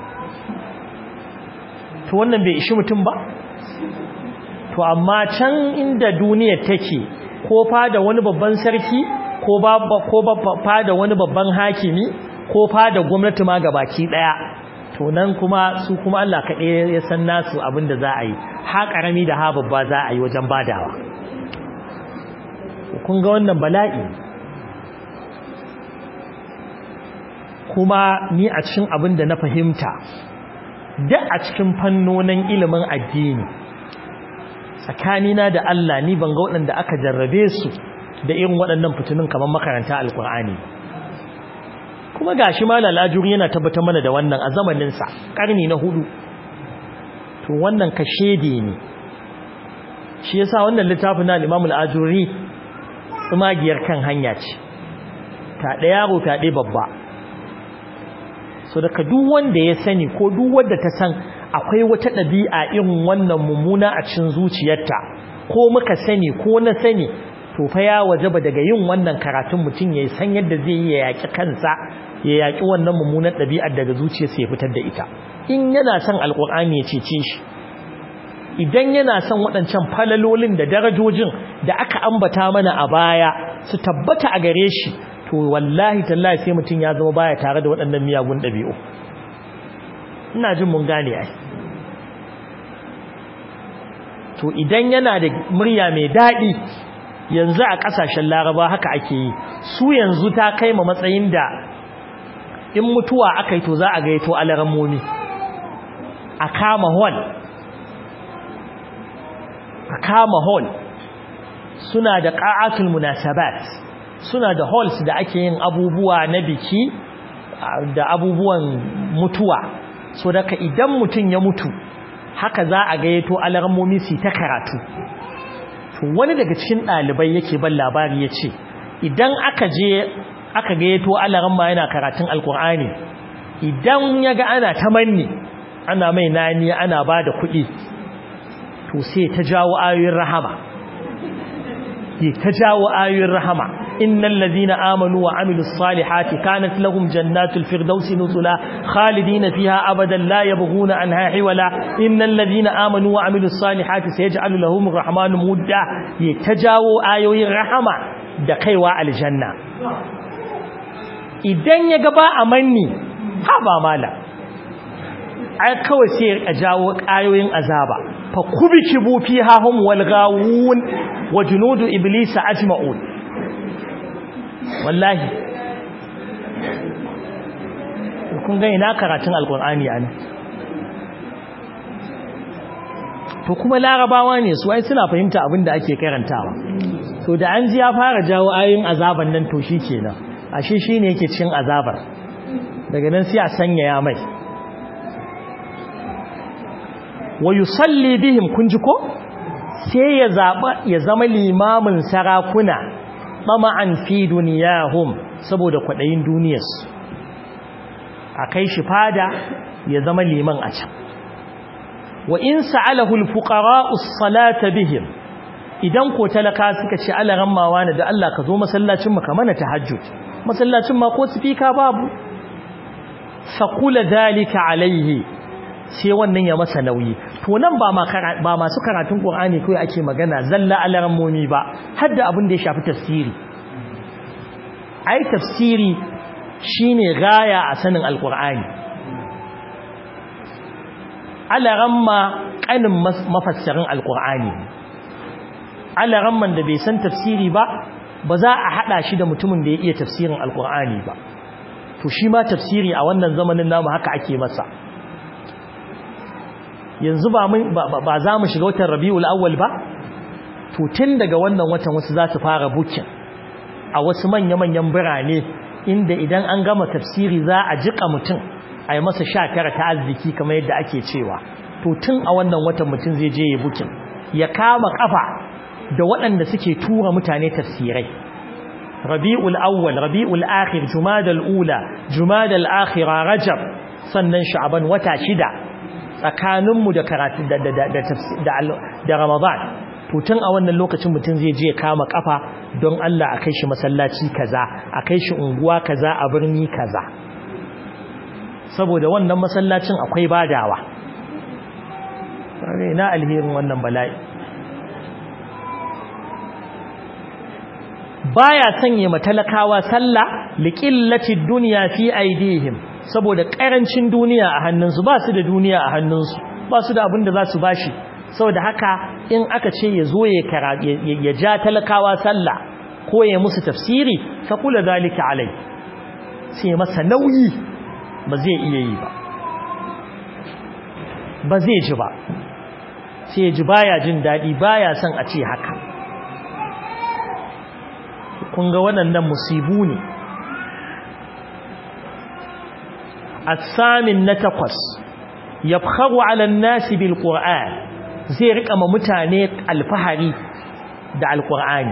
S1: to wannan bai ishi mutum ba to amma can inda duniyar take ko fada wani babban sarki ko ba ko fada wani babban hakimi ko fada gwamnati ma gabaki daya to nan kuma su kuma Allah kaɗai ya san nasu abin da za a yi ha ƙarami da ha babba za a yi wajen badawa kun ga wannan bala'i kuma ni a cikin abin da na fahimta da a cikin fannonin ilimin addini tsakanina da Allah ni ban ga waɗanda aka jarrabe su da irin waɗannan fitinin kamar makaranta alkur'ani kuma gashi malal ajuri yana tabbatar mana da wannan a zamaninsa ƙarni na hudu to wannan kashedi ne shi yasa wannan littafin na al-Imam al-Ajuri tsumagiyar kan hanya ce ta ɗaya yaro ta ɗaya babba so daga duk wanda ya sani ko duk wanda ta san akwai wata ɗabi'a irin wannan mummuna a cikin zuciyarta ko muka sani ko na sani to fa ya wajaba daga yin wannan karatun mutum ya san yadda zai yi ya yaƙi kansa ya yaƙi wannan mummunar ɗabi'ar daga zuciyarsa ya fitar da ita in yana son alƙur'ani ya cece shi idan yana son waɗancan falalolin da darajojin da aka ambata mana a baya su tabbata a gare shi to wallahi tallahi sai mutum ya zama baya tare da waɗannan miyagun ɗabi'u ina jin mun gane ai to idan yana da murya mai daɗi yanzu a ƙasashen laraba haka ake yi su yanzu ta kai ma matsayin da in mutuwa aka yi to za a gaito alarammomi a kama hall a kama hall suna da ƙa'atul munasabat suna da halls da ake yin abubuwa na biki da abubuwan mutuwa so daga idan mutum ya mutu haka za a gayyato alarmomi su ta karatu wani daga cikin ɗalibai yake ban labari ya ce idan aka je aka gayyato alarma yana karatun alkur'ani idan ya ga ana ta manni ana mai nani ana ba da kuɗi to sai ta jawo ayoyin rahama ta jawo ayoyin rahama innal ladina amanu wa amilus salihati kanat lahum jannatul firdausi nuzula khalidina fiha abadan la yabghuna anha hiwala innal ladina amanu wa amilus salihati sayaj'alu lahum arrahmanu mudda ta jawo ayoyin rahama da kaiwa aljanna idan ya ga ba amanni ha ba mala ai kawai sai ya jawo ayoyin azaba fa kubikibu fiha hum wal gawun wa junudu iblisa ajma'un wallahi kun ga ina karatun alqur'ani ana to kuma larabawa ne su ai suna fahimta abin da ake karantawa to da an ji ya fara jawo ayoyin azaban nan to shi kenan ashe shi ne yake cin azabar daga nan sai a sanya ya mai wa yusalli bihim kun ji ko sai ya zaba ya zama limamin sarakuna tama'an fi duniyahum saboda kwadayin duniyarsu a kai shi fada ya zama liman a can wa in sa'alahu al-fuqara'u as-salata bihim idan ko talaka suka ce Allah rammawa ne da Allah ka zo masallacin mu ka mana tahajjud masallacin ma ko speaker babu faqula dalika alaihi sai wannan ya masa nauyi to nan ba ba masu karatun Qur'ani kai ake magana zalla alarammomi ba hadda abin da ya shafi tafsiri ai tafsiri shine gaya a sanin alqur'ani alaramma kanin mafassarin alqur'ani alaramman da bai san tafsiri ba ba za a hada shi da mutumin da ya iya tafsirin alqur'ani ba to shi ma tafsiri a wannan zamanin namu haka ake masa yanzu ba ba za mu shiga watan rabiul awwal ba to tun daga wannan watan wasu za su fara bukin a wasu manya-manyan birane inda idan an gama tafsiri za a jika mutum a yi masa sha tara ta arziki kamar yadda ake cewa to tun a wannan watan mutum zai je ya bukin ya kama kafa da waɗanda suke tura mutane tafsirai rabi'ul awwal rabi'ul akhir jumadal ula jumadal akhira rajab sannan sha'ban wata shida tsakaninmu da karatu da da da ramadan to tun a wannan lokacin mutum zai je kama kafa don Allah a kai shi masallaci kaza a kai shi unguwa kaza a birni kaza saboda wannan masallacin akwai badawa na alherin wannan bala'i baya sanye matalakawa sallah liqillati dunya fi aidihim saboda karancin duniya a hannunsu ba su da duniya a hannunsu ba su da abin da za su bashi saboda haka in aka ce ya zo ya ja talakawa sallah ko ya musu tafsiri fa kula zalika alai sai masa nauyi ba zai iya yi ba ba zai ji ba sai ji baya jin dadi baya son a ce haka kun ga waɗannan musibu ne الثامن نتقص يبخر على الناس بالقرآن زي رقم متاني الفهري دع القرآن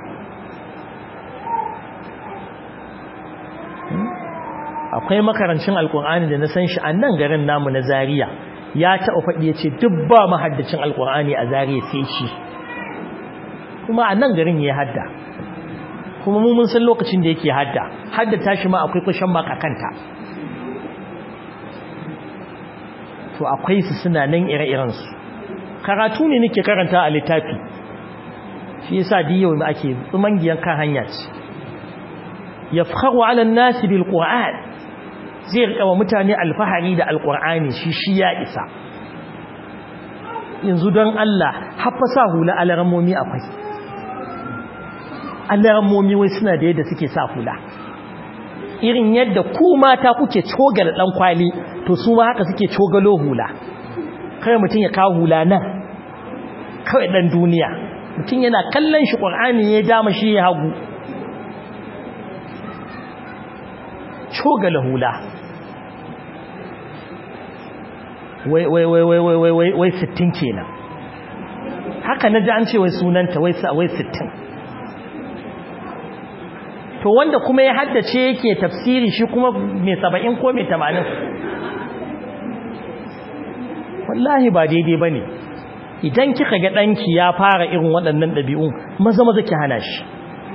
S1: akwai makarancin alkur'ani da na san shi a nan garin namu na Zariya ya taɓa faɗi ya ce duk ba mahaddacin alkur'ani a Zariya sai shi kuma a nan garin ya hadda kuma mu mun san lokacin da yake hadda hadda tashi ma akwai kushen makakanta to akwai su suna nan ire-irensu karatu ne nake karanta a littafi shi yasa diyo da ake tsumangiyan kan hanya ce yafkharu 'ala an-nasi bil qur'an zai rika wa mutane alfahari da alqur'ani shi shi ya isa yanzu don Allah haffa sa hula alarammomi akwai alarammomi wai suna da yadda suke sa hula irin yadda ku mata kuke cogal dan kwali to su ma haka suke cogalo hula kai mutum ya kawo hula nan kawai dan duniya mutum yana kallon shi qur'ani ya dama shi ya hagu cogala hula wai wai wai wai wai wai wai 60 kenan haka naji an ce wai sunanta wai wai 60 to wanda kuma ya haddace yake tafsiri shi kuma mai saba'in ko mai tamanin wallahi ba daidai ba ne idan kika ga ɗanki ya fara irin waɗannan ɗabi'un maza maza ki hana shi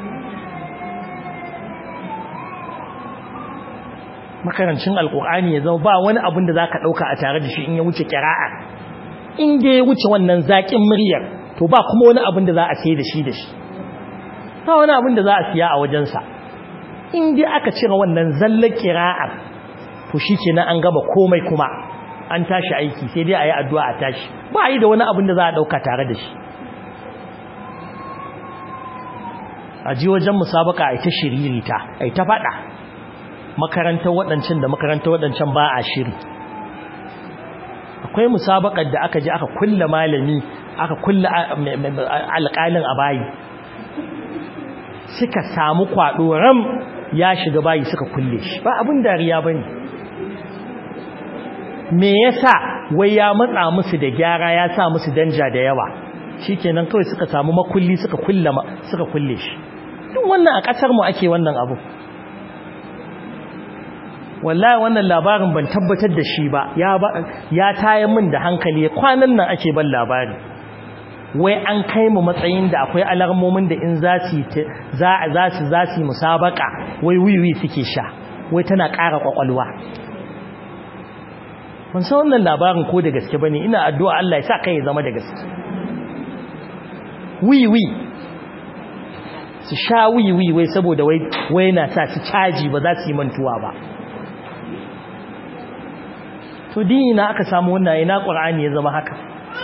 S1: makarancin alƙur'ani ya zama ba wani abin da za ka ɗauka a tare da shi in ya wuce kira'a in da ya wuce wannan zaƙin muryar to ba kuma wani abin da za a sai da shi da shi ba wani abin da za a siya a wajensa in dai aka cire wannan zallar kira'ar to shi kenan an gaba komai kuma an tashi aiki sai dai a yi addu'a a tashi ba a yi da wani abin da za a ɗauka tare da shi a ji wajen musabaka a ita shiririta a ita faɗa makarantar waɗancan da makarantar waɗancan ba a shiri akwai musabakar da aka ji aka kulla malami aka kulla alƙalin a bayi suka samu kwaɗo ram ya shiga bayi suka kulle shi ba abin dariya ba ne me yasa wai ya matsa musu da gyara ya sa musu danja da yawa shikenan kawai suka samu makulli suka kulle suka kulle shi duk wannan a kasar mu ake wannan abu wallahi wannan labarin ban tabbatar da shi ba ya ba ya taye min da hankali kwanan nan ake ban labari wai an kai mu matsayin da akwai alarmomin da in za su za za su za su musabaka wai wiwi suke sha wai tana ƙara kwakwalwa ban san wannan labarin ko da gaske bane ina addu'a Allah ya sa kai ya zama da gaske wiwi su sha wiwi wai saboda wai wai na sa su caji ba za su yi mantuwa ba to dina aka samu wannan ina qur'ani ya zama haka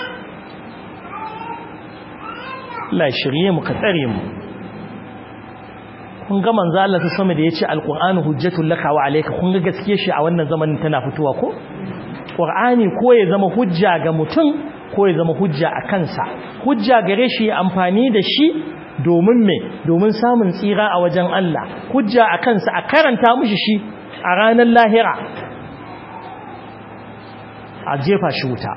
S1: Allah shirye mu ka tsare mu kun ga manzo Allah ta sama da yace alqur'anu hujjatul laka wa alayka kun ga gaskiye shi a wannan zamanin tana fitowa ko qur'ani ko ya zama hujja ga mutum ko ya zama hujja a kansa hujja gare shi amfani da shi domin me domin samun tsira a wajen Allah hujja a kansa a karanta mishi shi a ranar lahira a jefa shi wuta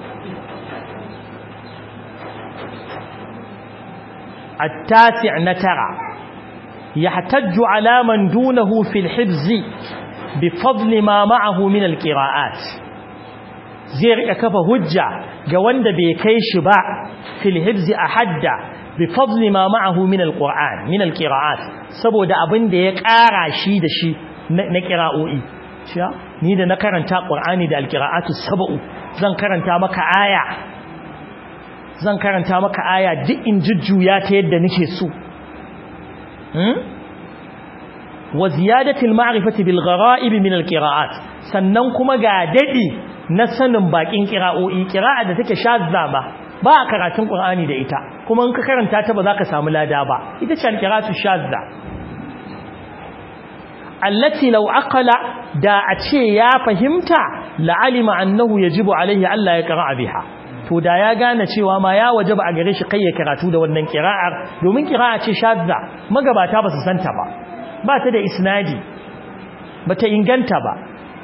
S1: التاسع نترى يحتج على من دونه في الحفظ بفضل ما معه من القراءات zai rika kafa hujja ga wanda bai kai shi ba fil hibzi ahadda bi fadli ma ma'ahu min alquran min alqiraat saboda abin da ya ƙara shi da shi na qira'o'i cewa ni da na karanta qur'ani da alqiraatu sab'u zan karanta maka aya zan karanta maka aya duk in jujjuya ta yadda nake so hmm wa ziyadati al-ma'rifati bil gharaib min al-qira'at sannan kuma ga dadi na sanin bakin kira'o'i kira'a da take shazza ba ba a karatun qur'ani da ita kuma in ka karanta ta ba za ka samu lada ba ita ce alqira'atu shazza allati law aqala da a ce ya fahimta la'alima annahu yajibu alaihi alla yaqra'a biha to da ya gane cewa ma ya wajaba a gare shi kai ya karatu da wannan kira'ar domin kira'a ce shazza magabata ba su santa ba ba ta da isnadi ba ta inganta ba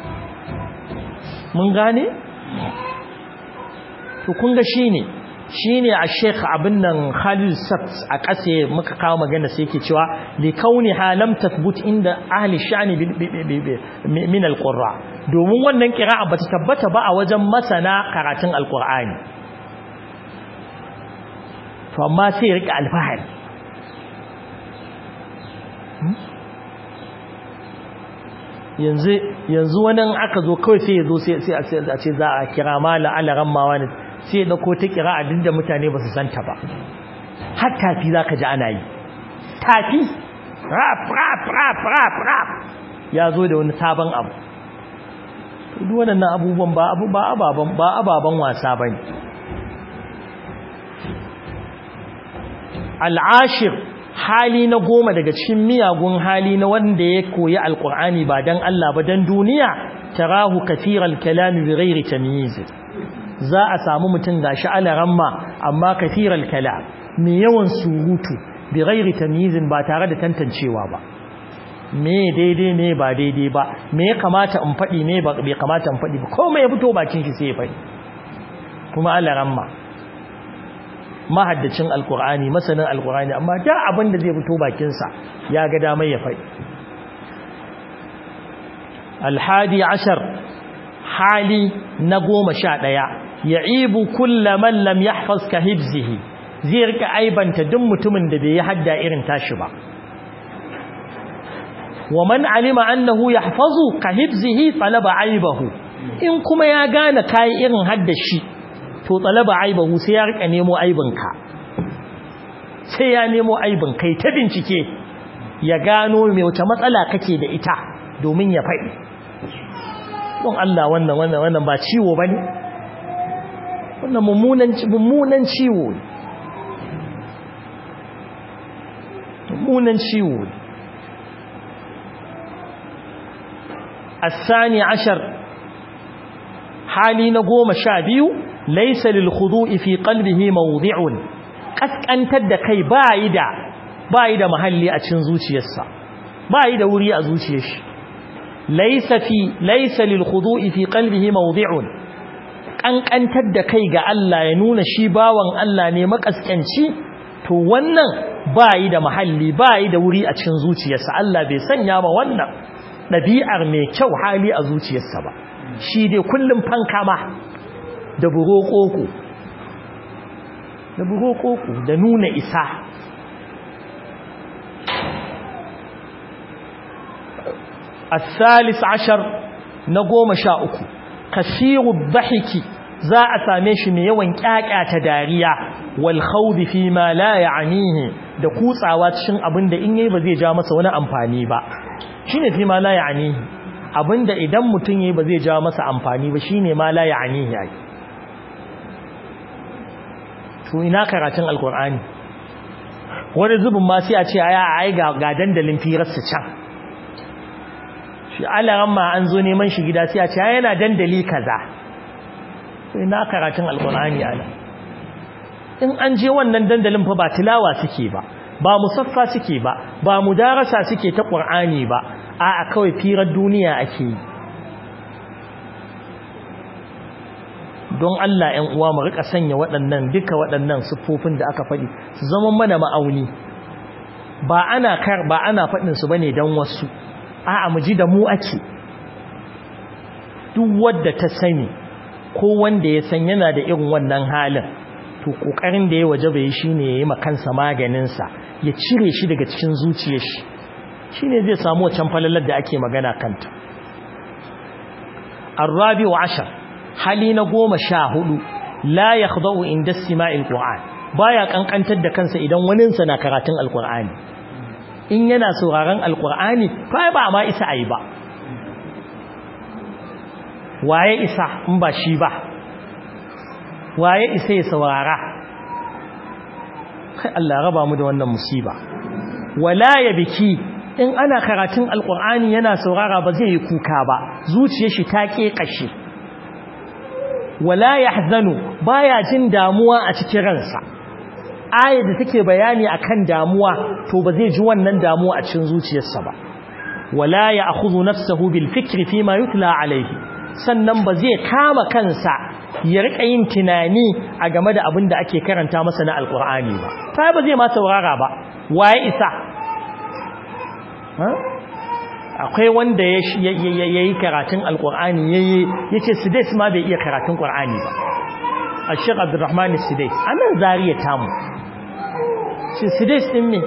S1: mun gane to kun ga shine shine a Sheikh abin nan Khalil Sabt a kase muka kawo magana sai yake cewa li kauni halam tathbut inda ahli sha'ni min alqurra domin wannan qira'a bata tabbata ba a wajen masana karatun alqur'ani to amma sai rika alfahari yanzu yanzu wani aka zo kawai sai ya zo sai a ce za a kira mala alaran mawa ne sai ya dauko ta kira a duk da mutane ba su santa ba har tafi za ka ji ana yi tafi rap rap rap rap rap ya zo da wani sabon abu duk waɗannan abubuwan ba abu ba ababan ba ababan wasa bane al'ashir hali na goma daga cikin miyagun hali na wanda ya koyi alkur'ani ba dan Allah ba dan duniya tarahu kathiral kalami bi ghairi tamyiz za a samu mutum gashi alaramma amma kathiral kalam mai yawan surutu bi ghairi tamyiz ba tare da tantancewa ba me daidai me ba daidai ba me ya kamata in faɗi me ba bai kamata in faɗi ba komai ya fito bakin shi sai ya faɗi kuma alaramma mahaddacin alkur'ani masanin alkur'ani amma da abin da zai fito bakinsa ya ga damar ya faɗi alhadi ashar hali na goma sha ɗaya ya ibu kulla man lam yahfaz ka hibzihi zai rika aibanta duk mutumin da bai yi hadda irin tashi ba wa man alima annahu yahfazu ka hibzihi talaba aibahu in kuma ya gane kai irin haddashi to talaba aibahu sai ya rika nemo aibinka sai ya nemo aibin kai ta bincike ya gano me wata matsala kake da ita domin ya faɗi don Allah wannan wannan wannan ba ciwo bane wannan mummunan mummunan ciwo ne mummunan ciwo ne الثاني عشر hali na goma sha biyu laysa lil khudu'i fi qalbihi mawdi'un kaskantar da kai bayi da bayi da mahalli a cikin zuciyarsa bayi da wuri a zuciyar shi laysa fi laysa lil khudu'i fi qalbihi mawdi'un kankantar da kai ga Allah ya nuna shi bawan Allah ne makaskanci to wannan bayi da mahalli bayi da wuri a cikin zuciyarsa Allah bai sanya ma wannan dabi'ar mai kyau hali a zuciyarsa ba shi dai kullum fankama da burokoko da burokoko da nuna isa الثالث عشر نقوم شاؤكم kasiru dhahiki za a same shi mai yawan kyakkyata dariya wal khawdi fi ma la ya'nihi da kutsawa cikin abinda in yayi ba zai ja masa wani amfani ba shine fi ma la ya'nihi abinda idan mutun yayi ba zai ja masa amfani ba shine ma la ya'nihi ai to ina karatun alqur'ani wani zubin ma sai a ce aya ai ga dandalin firarsa can shi alaran ma an zo neman shi gida sai a ce yana dandali kaza sai na karatun alkur'ani ala in an je wannan dandalin fa ba tilawa suke ba ba musaffa suke ba ba mudarasa suke ta qur'ani ba a'a kawai firar duniya ake yi don Allah 'yan uwa mu rika sanya waɗannan duka waɗannan siffofin da aka faɗi su zama mana ma'auni ba ana kar ba ana faɗin su bane dan wasu a'a mu ji da mu ake duk wanda ta sani ko wanda ya san yana da irin wannan halin to kokarin da ya waje bai shine yayi makansa maganin sa ya cire shi daga cikin zuciyar shi shine zai samu wancan falalar da ake magana kanta arabi'u ashar hali na goma sha hudu la yakhda'u inda istima'il qur'an baya kankantar da kansa idan waninsa na karatun alqur'ani in yana sauraron alkur'ani fa ba ma isa ayi ba waye isa in ba shi ba waye isa ya saurara kai Allah raba mu da wannan musiba wala ya biki in ana karatun alkur'ani yana saurara ba zai yi kuka ba zuciyar shi ta kekashe wala yahzanu baya jin damuwa a cikin ransa ayar da take bayani akan damuwa to ba zai ji wannan damuwa a cikin zuciyarsa ba wala ya'khudhu nafsahu bil fikri fima yutla alayhi sannan ba zai kama kansa ya rika yin tunani a game da abin da ake karanta masa na alqur'ani ba fa ba zai ma saurara ba waye isa akwai wanda ya yi karatun alqur'ani yayi yace sidais ma bai iya karatun qur'ani ba Sheikh Abdulrahman Sidais anan zariya tamu shi Sidais din me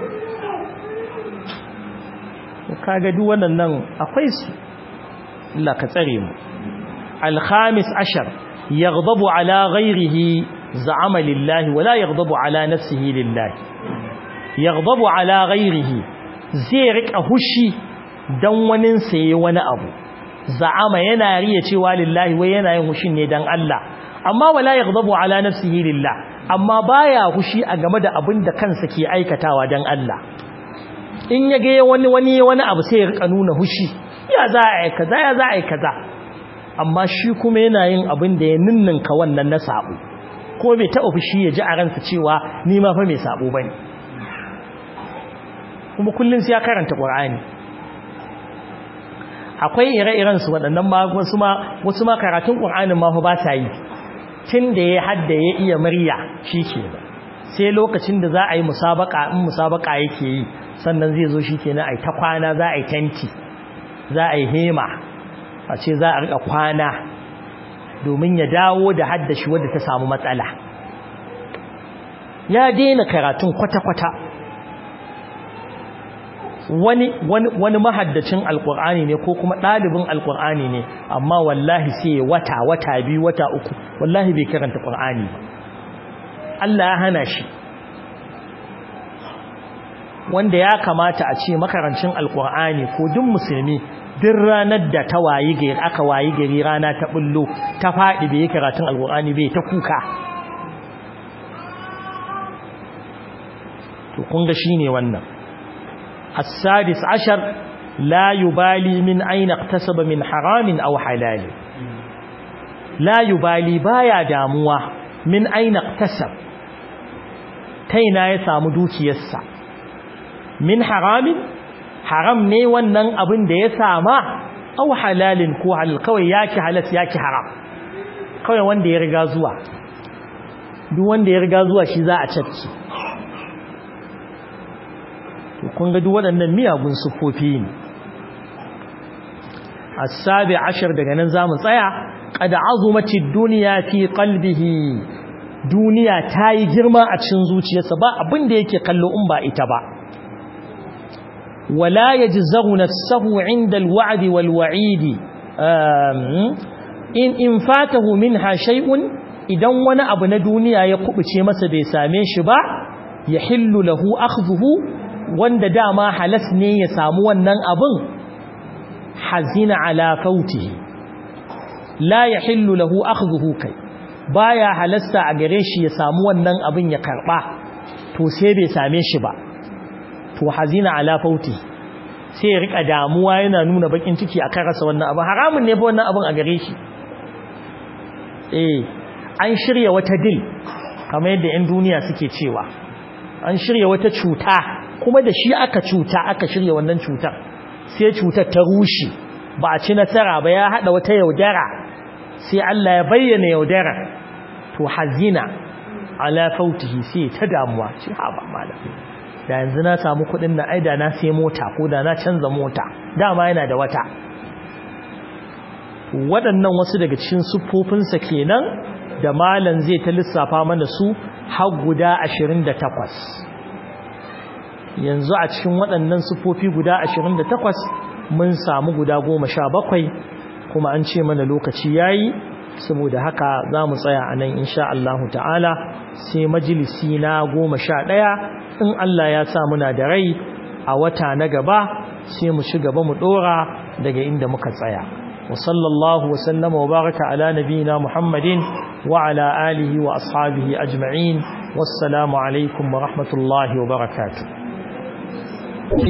S1: kaga duk wannan akwai su Allah ka tsare mu al-khamis ashar yaghdabu ala ghayrihi za'ama lillahi wala yaghdabu ala nafsihi lillahi yaghdabu ala ghayrihi zai rika hushi dan wanin sai wani abu za'ama yana riya cewa lillahi wai yana yin hushin ne dan Allah amma wala yaghdabu ala nafsihi lillah amma baya hushi a game da abin da kansa ke aikatawa dan Allah in yage wani wani wani abu sai ya rika nuna hushi ya za a yi kaza ya za a yi kaza amma shi kuma yana yin abin da ya ninninka wannan na sabo ko bai taɓa fushi ya ji a ransa cewa ni ma fa mai sabo bane kuma kullun sai ya karanta Qur'ani akwai ire-iren su waɗannan ma wasu ma wasu ma karatun Qur'anin ma fa ba sa yi tun da ya hadda ya iya murya shike sai lokacin da za a yi musabaka in musabaka yake yi sannan zai zo shikenan ai ta kwana za a yi tanti za a yi hema a ce za a rika kwana domin ya dawo da haddashi wadda ta samu matsala ya daina karatun kwata-kwata wani wani wani mahaddacin alkur'ani ne ko kuma ɗalibin alkur'ani ne amma wallahi sai wata wata biyu wata uku wallahi bai karanta qur'ani ba Allah ya hana shi wanda ya kamata a ce makarancin alkur'ani ko duk musulmi duk ranar da ta wayi gari aka wayi gari rana ta bullo ta faɗi bai karatun alkur'ani bai ta kuka to kun ga shine wannan السادس عشر لا يبالي من أين اقتسب من حرام أو حلال la yubali baya damuwa min aina tasab taina ya samu dukiyarsa min haramin haram ne wannan abin da ya sama aw halalin ko halal kawai yaki halas yaki haram kawai wanda ya riga zuwa duk wanda ya riga zuwa shi za a cafke to kun ga duk waɗannan miyagun sufofi ne as-sabi ashar daga nan zamu tsaya qad azumati dunya fi qalbihi duniya tayi girma a cikin zuciyarsa ba abin da yake kallo in ba ita ba wala yajzahu nafsuhu inda al-wa'd wal-wa'id in in fatahu minha shay'un idan wani abu na duniya ya kubuce masa bai same shi ba yahillu lahu akhdhuhu wanda dama halas ne ya samu wannan abin hazina ala fautihi la yahillu lahu akhdhuhu kai baya halasta a gare shi ya samu wannan abin ya karba to sai bai same shi ba to hazina ala fautihi sai ya rika damuwa yana nuna bakin ciki akan rasa wannan abin haramun ne ba wannan abin a gare shi eh an shirya wata dil kamar yadda 'yan duniya suke cewa an shirya wata cuta kuma da shi aka cuta aka shirya wannan cutar sai cutar ta rushe ba a ci nasara ba ya hada wata yaudara sai Allah ya bayyana yaudara to hazina ala fautihi sai ta damuwa ce ha ba malam da yanzu na samu kudin na aida na sai mota ko da na canza mota dama yana da wata waɗannan wasu daga cikin siffofinsa kenan da malam zai ta lissafa mana su har guda 28 yanzu a cikin waɗannan siffofi guda 28 mun samu guda 17 kuma an ce mana lokaci yayi saboda haka za mu tsaya a nan insha Allah ta'ala sai majalisi na 11 in Allah ya sa muna da rai a wata na gaba sai mu ci gaba mu dora daga inda muka tsaya وصلى الله وسلم وبارك على نبينا محمد وعلى آله وأصحابه أجمعين والسلام عليكم ورحمة الله وبركاته